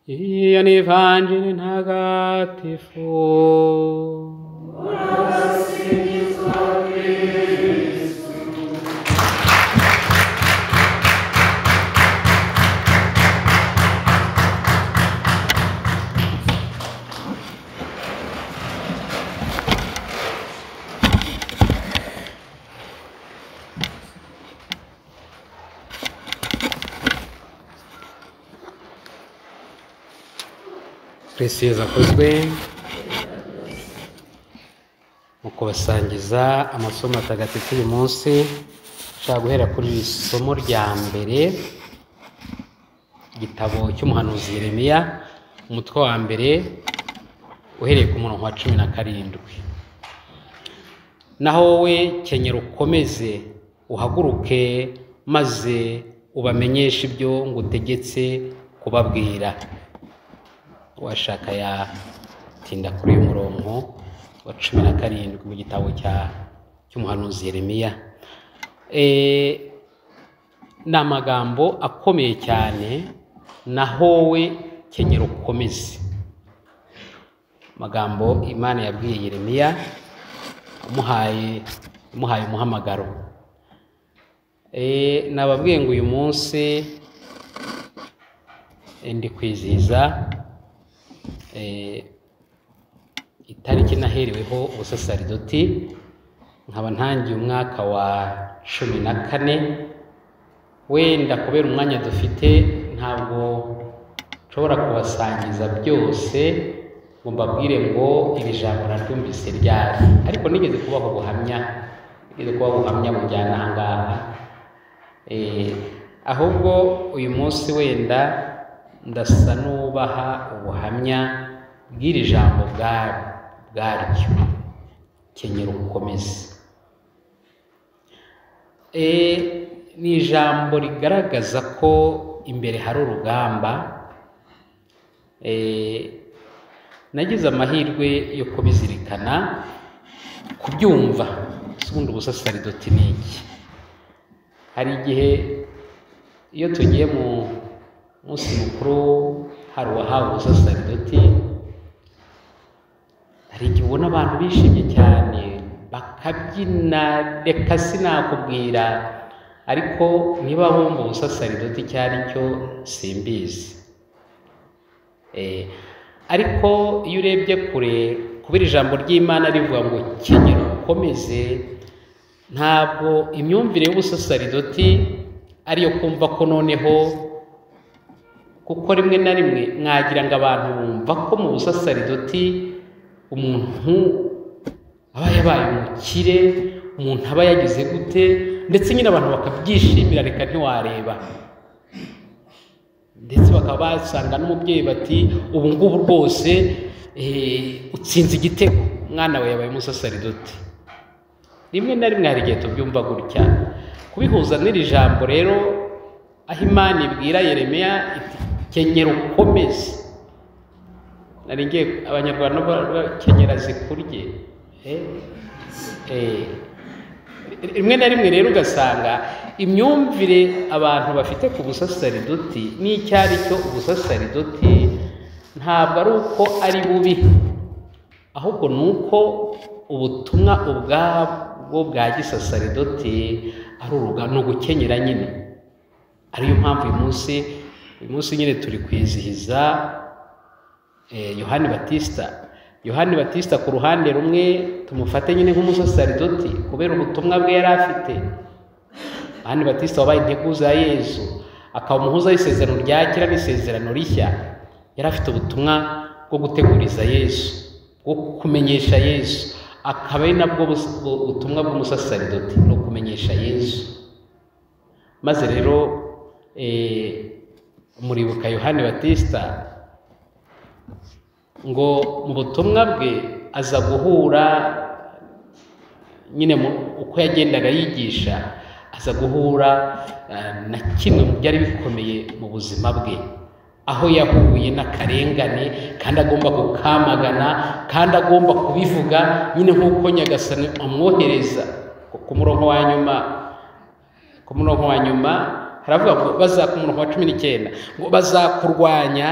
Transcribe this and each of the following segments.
Hiyo ni Evanjili Ntagatifu. Yesu akozwe mu kubasangiza amasomo atagatifu uyu munsi nshaka guhera kuri iri somo rya mbere igitabo cy'umuhanuzi Yeremiya umutwe wa mbere uhereye ku murongo wa cumi na karindwi naho wowe kenyera ukomeze uhaguruke maze ubamenyeshe ibyo ngutegetse kubabwira uwashaka yatinda kuri uyu murongo wa cumi na karindwi mu gitabo cya cy'umuhanuzi Yeremiya ni amagambo akomeye cyane naho we kenyera ukomeze amagambo imana yabwiye Yeremiya amuhaye amuhaye umuhamagaro nababwiye ngo uyu munsi ndi kwizihiza itariki nahereweho ubusasaridoti nkaba ntangiye umwaka wa cumi na kane wenda kubera umwanya dufite ntabwo nshobora kubasangiza byose ngo mbabwire ngo iri jambo narwumvise ryari ariko nigeze kubaho ubuhamya nigeze kubaho ubuhamya bujyana aha ngaha ahubwo uyu munsi wenda ndasa n'ubaha ubuhamya bw'iri jambo bwaryo kenyera ubukomezi ni ijambo rigaragaza ko imbere hari urugamba nagize amahirwe yo kubizirikana kubyumva ubundi ubusasaridoti ni iki hari igihe iyo tugiye mu munsi mukuru hari uwahawe ubusasaridoti hari igihe ubona abantu bishimye cyane bakabyina reka sinakubwira ariko niba bumva ubusasaridoti icyo ari cyo simbizi ariko iyo urebye kure kubera ijambo ry'imana rivuga ngo kenyera ukomeze ntabwo imyumvire y'ubusasaridoti ariyo kumva ko noneho kuko rimwe na rimwe mwagira ngo abantu bumva ko mu busasaridoti umuntu aba yabaye umukire umuntu aba yagize gute ndetse nyine abantu bakabyishimira reka ntiwareba ndetse bakaba basanga n'umubyeyi bati ubu ngubu rwose utsinze igitego umwana we yabaye umusasaridoti rimwe na rimwe hari igihe tubyumva gutya kubihuza n'iri jambo rero aho imana ibwira Yeremiya iti kenyera ukomeze nari ngiye abanyarwanda kenyera zikurye rimwe na rimwe rero ugasanga imyumvire abantu bafite ku busasaridoti n'icyo ari cyo ubusasaridoti ntabwo ari uko ari bubi ahubwo ni uko ubutumwa ubwabwo bwa gisasaridoti ari urugano ni ugukenyera nyine ariyo mpamvu uyu munsi uyu munsi nyine turi kwizihiza yohani batisita yohani batisita ku ruhande rumwe tumufate nyine nk'umusasaridoti kubera ubutumwa bwe yari afite yohani batisita wabaye integuza ya yezu akaba umuhuza w'isezerano rya kera n'isezerano rishya yari afite ubutumwa bwo guteguriza yezu bwo kumenyesha yezu akaba ari nabwo butumwa bw'umusasaridoti ni ukumenyesha yezu maze rero muribuka yohani batisita ngo mu butumwa bwe aza guhura nyine uko yagendaga yigisha aza guhura na kimwe mu byari bikomeye mu buzima bwe aho yahuye n'akarengane kandi agomba gukamagana kandi agomba kubivuga nyine nk'uko nyagasani amwohereza ku murongo wa nyuma ku murongo wa nyuma haravuga ngo baza ku murongo wa cumi n'icyenda ngo bazakurwanya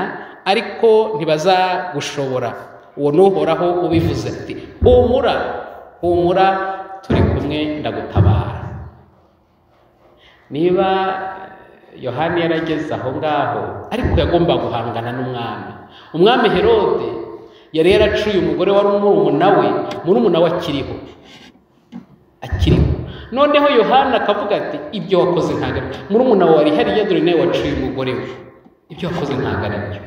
ariko ntibazagushobora uwo n'uhoraho ubivuze ati humura humura turi kumwe ndagutabara niba yohani yarageze aho ngaho ariko yagomba guhangana n'umwami umwami herode yari yaracuye umugore wari umurumuna we murumuna we akiriho akiriho noneho yohani akavuga ati ibyo wakoze ntabwo ari murumuna wawe hariya dore nawe waciye umugore we ibyo wakoze ntabwo ari byo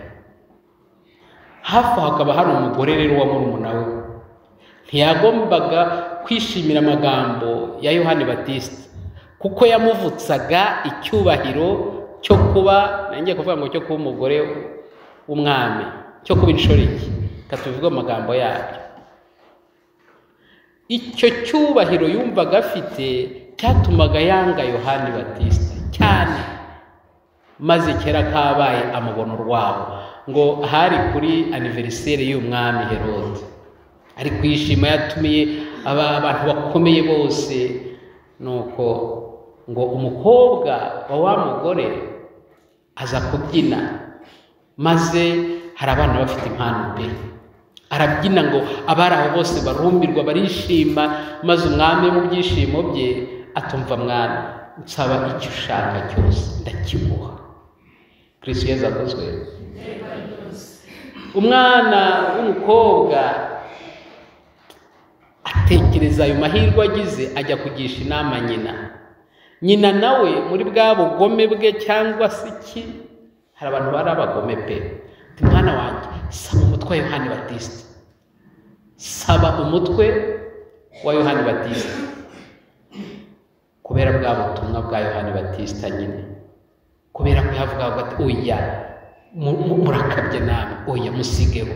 hafi aho hakaba hari umugore rero wa murumuna we ntiyagombaga kwishimira amagambo ya yohani batisite kuko yamuvutsaga icyubahiro cyo kuba nange kuvuga ngo cyo kuba umugore w'umwami cyo kuba inshoreke reka tubivuge amagambo yabyo icyo cyubahiro yumvaga afite cyatumaga yanga yohani batisita cyane maze kera kabaye amubona urwabo ngo hari kuri aniveriseri y'umwami herode ari kwishima yatumiye abantu bakomeye bose nuko ngo umukobwa wa wa mugore aza kubyina maze hari abana bafite impano pe arabyina ngo abari aho bose barumbirwa barishima maze umwami mu byishimo bye atumva mwana nsaba icyo ushaka cyose ndakimuha kirisitu yeza aguzwe umwana w'umukobwa atekereza ayo mahirwe agize ajya kugisha inama nyina nyina nawe muri bwa bugome bwe cyangwa se iki hari abantu bari abagome pe mwana wanjye saba umutwe wa yohani batisite saba umutwe wa yohani batisite kubera bwa butumwa bwa yohani batisita nyine kubera ko yavuga ati oya murakabye namwe oya musigeho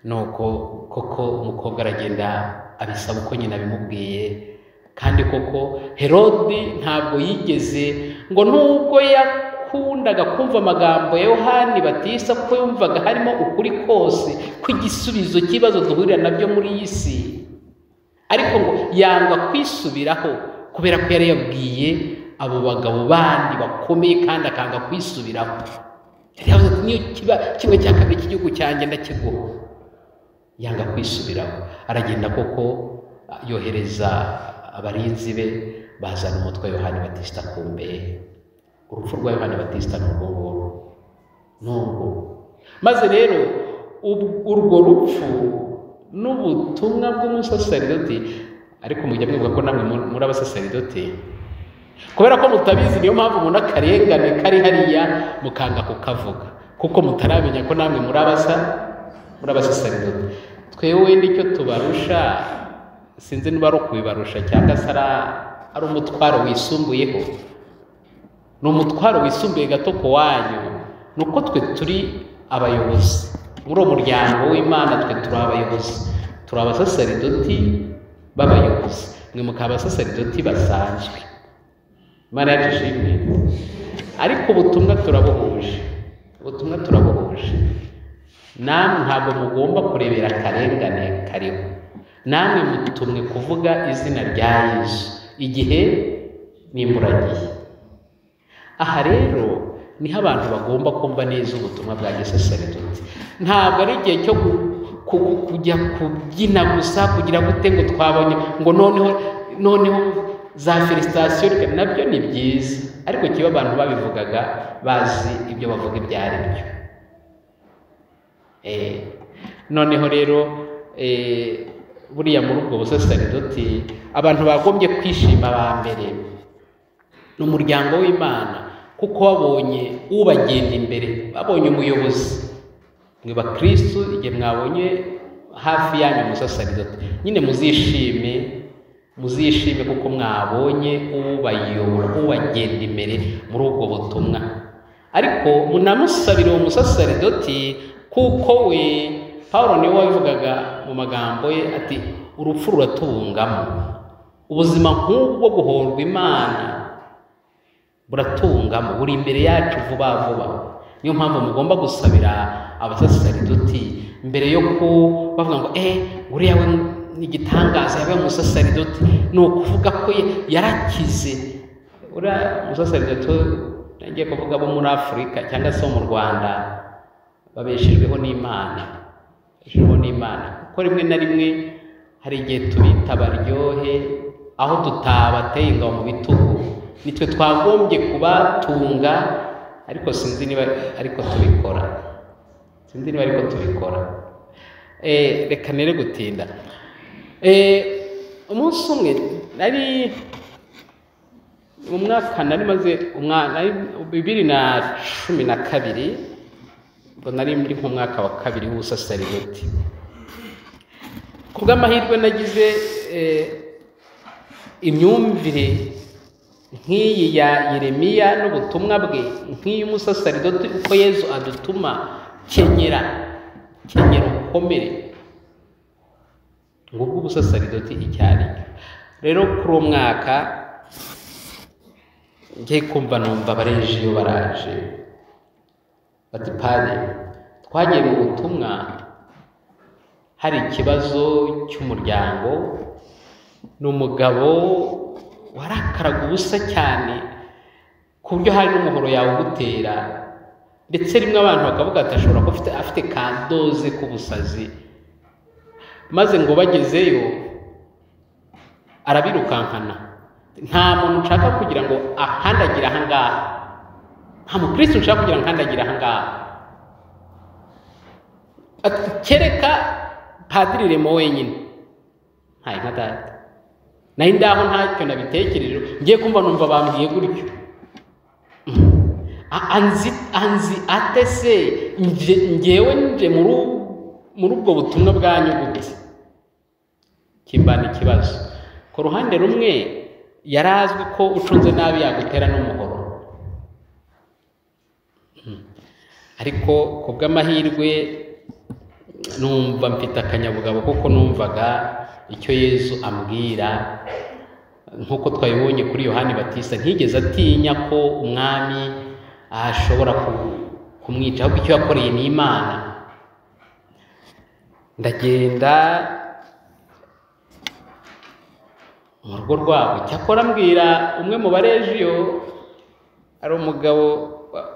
nuko koko umukobwa aragenda abisaba uko nyina abimubwiye kandi koko herode ntabwo yigeze ngo nubwo yakundaga kumva amagambo ya yohani batisa kuko yumvaga harimo ukuri kose kw'igisubizo cy'ibibazo duhurira nabyo muri iyi si ariko ngo yanga kwisubiraho kubera ko yari yabwiye abo bagabo bandi bakomeye kandi akanga kwisubiraho yari yavuze ati niyo kiba kimwe cya kabiri cy'igihugu cyanjye ndakiguha yanga kwisubiraho aragenda koko yohereza abarinzi be bazana umutwe wa yohani batisita ku mbehe urupfu rwa yohani batisita ni urwo ngurwo ni urwo maze rero urwo rupfu n'ubutumwa bw'umusaseridoti ariko mujya mwibuka ko namwe muri abasaseridoti kubera ko mutabizi niyo mpamvu mubona akarengane kari hariya mukanga kukavuga kuko mutaramenya ko namwe muri abasa muri abasaseridoti twewe nicyo tubarusha sinzi niba ari ukubibarusha cyangwa se ari umutwaro wisumbuyeho ni umutwaro wisumbuye gato ku wanyu ni uko twe turi abayobozi muri uwo muryango w'imana twe turi abayobozi turi abasaseridoti b'abayobozi mwe mukaba abasaseridoti basanzwe imana yacu ishimwe ariko ubutumwa turabuhuje ubutumwa turabuhuje namwe ntabwo mugomba kurebera akarengane kariho namwe mutumwe kuvuga izina rya yesu igihe n'imburagihe aha rero niho abantu bagomba kumva neza ubutumwa bwa gisaseridoti ntabwo ari igihe cyo kujya kubyina gusa kugira gute ngo twabonye ngo noneho noneho za felisitasiyo reka nabyo ni byiza ariko kiba abantu babivugaga bazi ibyo bavuga ibyo ari byo noneho rero buriya muri ubwo busaseridoti abantu bagombye kwishima ba mbere ni umuryango w'imana kuko babonye ubagenda imbere babonye umuyobozi mwe bakirisitu igihe mwabonye hafi yanyu umusaseridoti nyine muzishime muzishime kuko mwabonye ubayobora ubagenda imbere muri ubwo butumwa ariko munamusabire uwo musaseridoti kuko we paul niwe wabivugaga mu magambo ye ati urupfu ruratubungamo ubuzima nk'ubwo guhorwa imana buratungamo buri imbere yacu vuba vuba niyo mpamvu mugomba gusabira abasaseridoti mbere yo ko bavuga ngo eee uriya we ni igitangaza yabaye umusaseridoti ni ukuvuga ko yarakize uriya musaseridoti nagiye kuvuga bo muri afurika cyangwa se bo mu rwanda babeshejweho n'imana babeshejweho n'imana kuko rimwe na rimwe hari igihe tubita baryohe aho tutabateye ingabo mu bitugu nitwe twagombye kubatunga ariko sinzi niba ariko tubikora sinzi niba ariko tubikora Eh, reka nere gutinda Eh, umunsi umwe nari mu mwaka nari maze bibiri na cumi na kabiri ngo nari muri mu mwaka wa kabiri w'ubusasaridoti ku bw'amahirwe nagize eh, imyumvire nk'iyi ya yeremiya n'ubutumwa bwe nk'iy'umusasaridoti uko yezu adutuma kenyera kenyera ukomere ngubwo ubusasaridoti icyo ari cyo rero kuri uwo mwaka ngiye kumva numva abarenje iyo baraje bati pade twagiye mu butumwa hari ikibazo cy'umuryango ni umugabo warakaraga ubusa cyane ku buryo hari n'umuhoro yawugutera ndetse rimwe abantu bakavuga ati ashobora kuba afite, afite kandoze k'ubusazi maze ngo bagezeyo arabirukankana nta muntu nshaka kugira ngo ahandagire ahangaha nta mukristo nshaka kugira ngo ahandagire ahangaha Ati, kereka padiri remo wenyine ntaye nka data nayo ndaho ntacyo nabitekereje ngiye kumva numva bambwiye gutyo A- anzi anzi ate se nje- ngewe nje muri ubu- muri ubwo butumwa bwanyu gute kimbana ikibazo ku ruhande rumwe yari azwi ko ucunze nabi yagutera n'umuhoro Mm. ariko ku bw'amahirwe numva mfite akanyabugabo kuko numvaga icyo yezu ambwira nk'uko twabibonye kuri yohani batista ntigeze atinya ko umwami ashobora ku- kumwica ahubwo icyo yakoreye ni imana ndagenda mu rugo rwabo cyakora mbwira umwe mu barejiyo ari umugabo wa-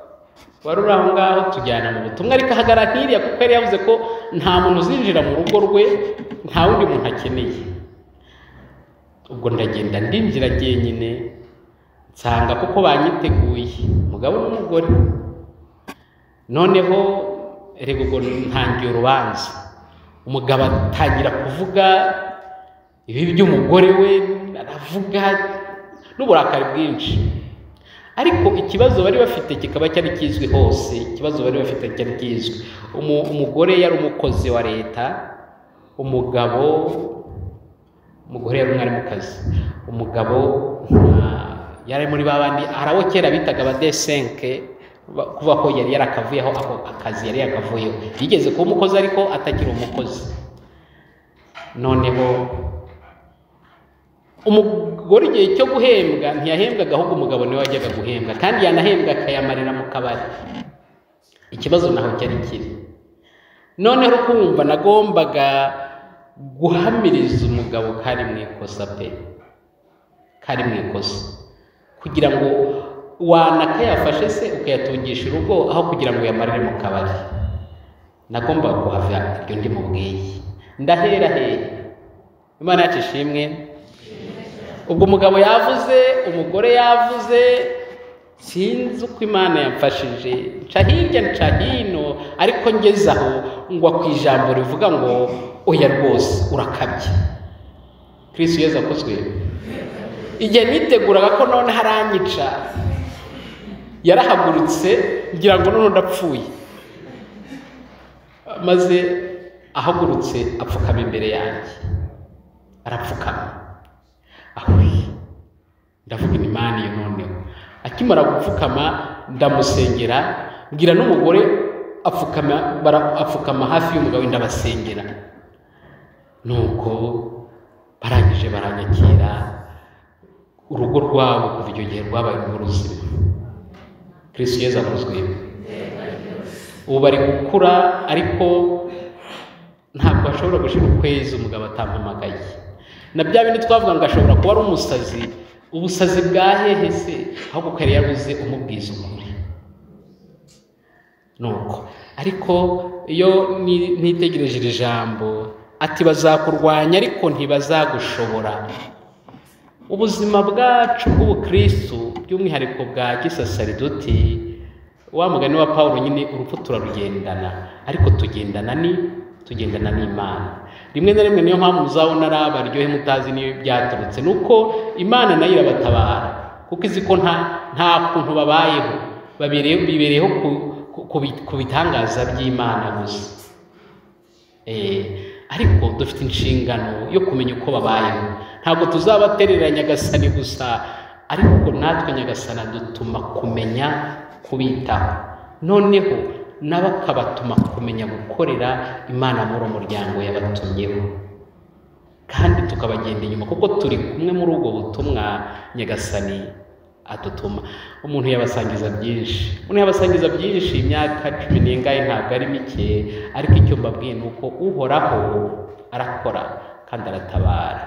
wari uri aho ngaho tujyana mu butumwa ariko ahagarara nk'iriya kuko yari yavuze ko nta muntu uzinjira mu rugo rwe nta wundi muntu akeneye ubwo ndagenda ndinjira jyenyine nsanga kuko banyiteguye umugabo n'umugore noneho erega ubwo ntangiye urubanza umugabo atangira kuvuga ibi by'umugore we aravuga n'uburakari bwinshi ariko ikibazo bari bafite kikaba cyari kizwi hose ikibazo bari bafite cyari kizwi Umu- umugore yari umukozi wa leta umugabo umugore yari umwarimukazi umugabo nta- yari muri ba bandi hari abo kera bitaga ba desenke kuva ko yari yarakavuyeho ako akazi yari yakavuyeho yigeze kuba umukozi ariko atakiri umukozi noneho umugore igihe cyo guhembwa ntiyahembwaga ahubwo umugabo niwe wajyaga guhembwa kandi yanahembwa akayamarira mu kabari ikibazo naho cyari kiri noneho kumva nagombaga guhamiriza umugabo kari mu ikosa pe kari mu ikosa kugira ngo wanakayafashe se ukayatungisha urugo aho kugira ngo uyamarire mu kabari nagombaga kuhava iryo ndi mubwiye ndahera hera imana yacu ishimwe ubwo umugabo yavuze umugore yavuze sinzi uko imana yamfashije nca hirya nca hino ariko ngeze aho ngwa ku ijambo rivuga ngo oya rwose urakabye kirisi yezu akozwe igihe niteguraga ko none haranyica yarahagurutse ngira ngo none ndapfuye maze ahagurutse apfukama imbere yanjye arapfukama ahuye ndavuga imana iyo noneho akimara gupfukama ndamusengera mbwira n'umugore apfukama bara- apfukama hafi y'umugabo we ndabasengera nuko barangije baranyakira urugo rwabo kuva icyo gihe rwabaye mu ruzima kirisitu yezu avuzwe ubu bari gukura ariko ntabwo ashobora gushira ukwezi umugabo atampamagaye na bya bindi twavuga ngo ashobora kuba ari umusazi ubusazi bwa hehe se ahubwo ko yari yabuze umubwiza ukuri nuko ariko iyo ni- nitegereje iri jambo ati bazakurwanya ariko ntibazagushobora ubuzima bwacu bw'ubukristu by'umwihariko bwa gisasaridoti wa mugani wa paul nyine urupfu turarugendana ariko tugendana ni tugendana n'imana rimwe na rimwe niyo mpamvu muzabona ari abaryohe mutazi n'iyo byaturutse ni uko imana nayo irabatabara kuko izi ko nta nta kuntu babayeho babereye- bibereyeho ku- ku- ku bi- ku bitangaza by'imana gusa Eh, ariko dufite inshingano yo kumenya uko babayeho ntabwo tuzabaterera nyagasani gusa ariko natwe nyagasani adutuma kumenya kubitaho noneho nabo akabatuma kumenya gukorera imana muri umuryango yabatumyeho kandi tukabagenda inyuma kuko turi kumwe muri ubwo butumwa nyagasani adutuma umuntu yabasangiza byinshi umuntu yabasangiza byinshi imyaka cumi n'ingahe ntabwo ari mike ariko icyo mbabwiye ni uko uhoraho arakora kandi aratabara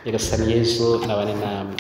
nyagasani yezu nabane namwe